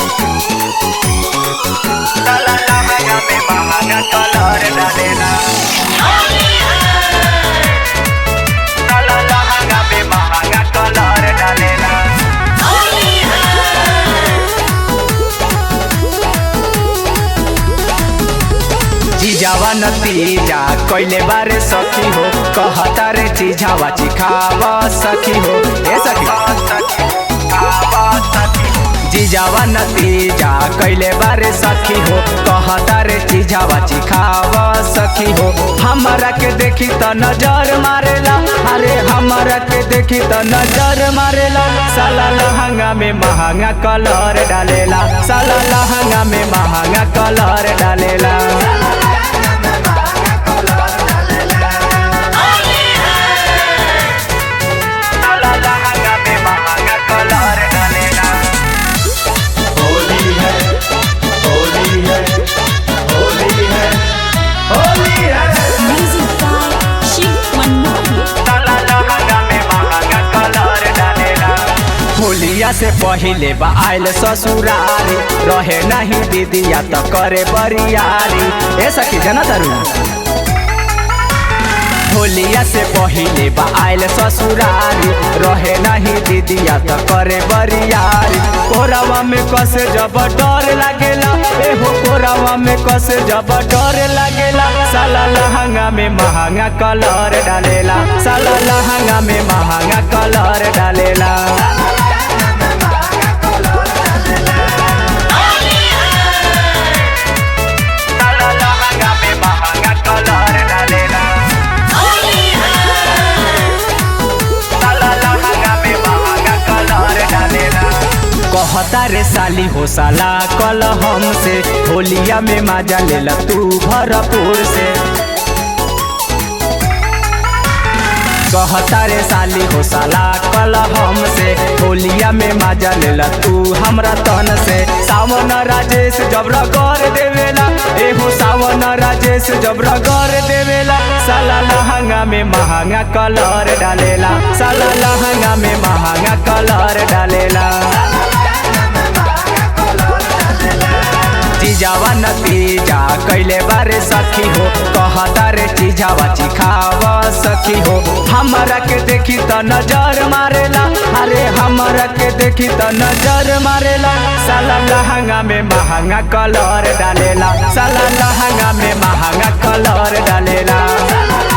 साला लहंगा में महंगा कलर डालेला साला लहंगा में महंगा कलर डालेला जीजावा नतीजा कैले बारे सखी हो कहता रे चीजावा चिखावा सखी हो ए सखी जीजावा नतीजा कैले बारे सखी हो कहता रे चीजावा चिखावा सखी हो हमरा के देखी त नजर मारेला अरे हमरा के देखी त नजर मारेला साला लहंगा में महंगा कलर डालेला साला लहंगा में महंगा कलर डालेला साला लहंगा में महंगा कलर डालेला होली है होली है होली है होली है Music by Shiv Manohar. साला लहंगा में महंगा कलर डालेला होलिया से पहिले बा आयल ससुरारी रहे नहीं दीदिया त करे बरियारी ए सखी जना तारू होलिया से पहिले बा आयल ससुरारी रहे नहीं दीदिया त करे बरियारी कोरावा में कसे जब डर लागेला एहो कोरावा में कसे जब डर लागेला साला लहंगा में महंगा कलर डालेला साला लहंगा में महंगा कलर डालेला साला लहंगा में महंगा कलर डालेला साला लहंगा में महंगा कलर डालेला कहता रे साली हो साला कल हमसे होलिया में मजा लेला तू भरपूर से कहता रे साली हो साला कल हमसे होलिया में मजा लेला तू हमरा तन से सावन राजेश जब रगड़ देवेला एहो सावन राजेश जब रगड़ देवेला साला लहंगा में महंगा कलर डालेला साला लहंगा में महंगा कलर डालेला जीजावा नतीजा कैले बारे सखी हो कहता रे चीजावा चिखावा सखी हो हमरा के देखी त नजर मारेला अरे हमरा के देखी त नजर मारेला साला लहंगा में महंगा कलर डालेला साला लहंगा में महंगा कलर डालेला